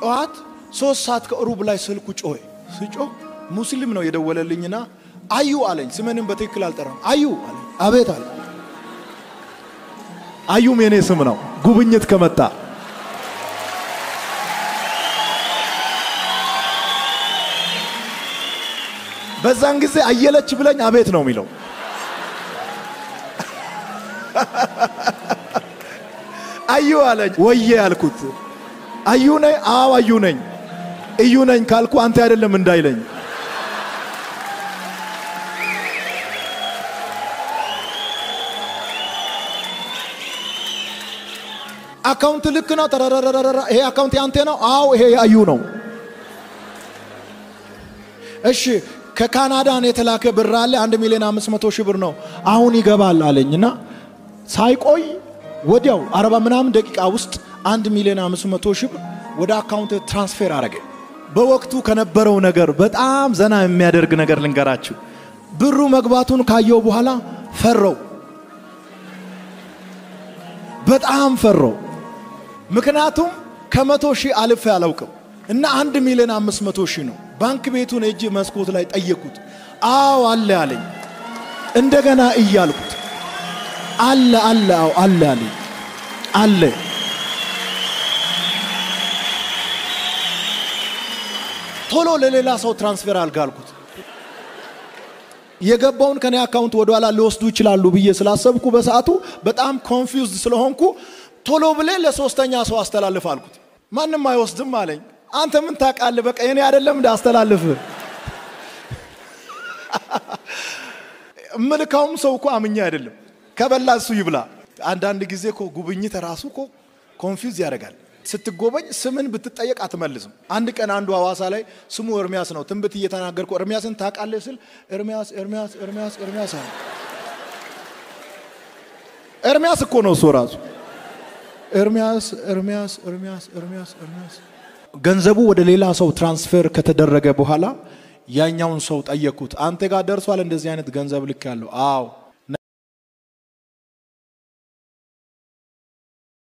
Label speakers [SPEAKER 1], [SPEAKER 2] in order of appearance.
[SPEAKER 1] ጠዋት ሶስት ሰዓት ከሩብ ላይ ስልኩ ጮኸ። ስጮህ ሙስሊም ነው የደወለልኝና አዩ አለኝ። ስምንም በትክክል አልጠራም። አዩ አለኝ። አቤት አለ።
[SPEAKER 2] አዩም የኔ ስም ነው። ጉብኝት ከመጣ
[SPEAKER 1] በዛን ጊዜ አየለች ብለኝ አቤት ነው የሚለው። አዩ አለኝ። ወዬ አልኩት። አዩ ነኝ? አዎ አዩ ነኝ። እዩ ነኝ ካልኩ አንተ አይደለም እንዳይለኝ። አካውንት ልክ ነው። ተረረረረረ ይሄ አካውንት ያንተ ነው? አዎ ይሄ አዩ ነው። እሺ ከካናዳን የተላከ ብር አለ አንድ ሚሊዮን አምስት መቶ ሺህ ብር ነው አሁን ይገባል አለኝ እና ሳይቆይ ወዲያው አርባ ምናምን ደቂቃ ውስጥ አንድ ሚሊዮን አምስት መቶ ሺህ ብር ወደ አካውንት ትራንስፌር አረገ።
[SPEAKER 2] በወቅቱ ከነበረው ነገር በጣም ዘና የሚያደርግ ነገር ልንገራችሁ።
[SPEAKER 1] ብሩ መግባቱን ካየው በኋላ ፈረው፣ በጣም ፈረው። ምክንያቱም ከመቶ ሺህ አልፌ አላውቅም እና አንድ ሚሊዮን አምስት መቶ ሺህ ነው። ባንክ ቤቱን እጅ መስኮት ላይ ጠየቁት። አዎ አለ አለኝ። እንደገና እያልኩት አለ አለ አዎ አለ አለኝ። አለ ቶሎ ለሌላ ሰው ትራንስፈር አልጋልኩት። የገባውን ከኔ አካውንት ወደ ኋላ ሊወስዱ ይችላሉ ብዬ ስላሰብኩ በሰዓቱ በጣም ኮንፊውዝድ ስለሆንኩ ቶሎ ብሌ ለሶስተኛ ሰው አስተላልፍ አልኩት። ማንም አይወስድም አለኝ። አንተ ምን ታውቃለህ? በቃ የኔ አይደለም እንደ አስተላልፍ ምልካውም ሰው እኮ አምኛ አይደለም ከበላ እሱ ይብላ። አንዳንድ ጊዜ እኮ ጉብኝት ራሱ እኮ ኮንፊውዝ ያደርጋል። ስትጎበኝ ስምን ብትጠየቅ አትመልስም። አንድ ቀን አንዱ ሐዋሳ ላይ ስሙ ኤርሚያስ ነው። ትንቢት እየተናገርኩ ኤርሚያስን ታውቃለህ ስል ኤርሚያስ ኤርሚያስ ኤርሚያስ ኤርሚያስ አለ። ኤርሚያስ እኮ ነው እሱ ራሱ ኤርሚያስ ኤርሚያስ ኤርሚያስ ኤርሚያስ ኤርሚያስ። ገንዘቡ ወደ ሌላ ሰው ትራንስፈር ከተደረገ በኋላ ያኛውን ሰው ጠየቅኩት። አንተ ጋር ደርሷል እንደዚህ አይነት ገንዘብ ልክ ያለው? አዎ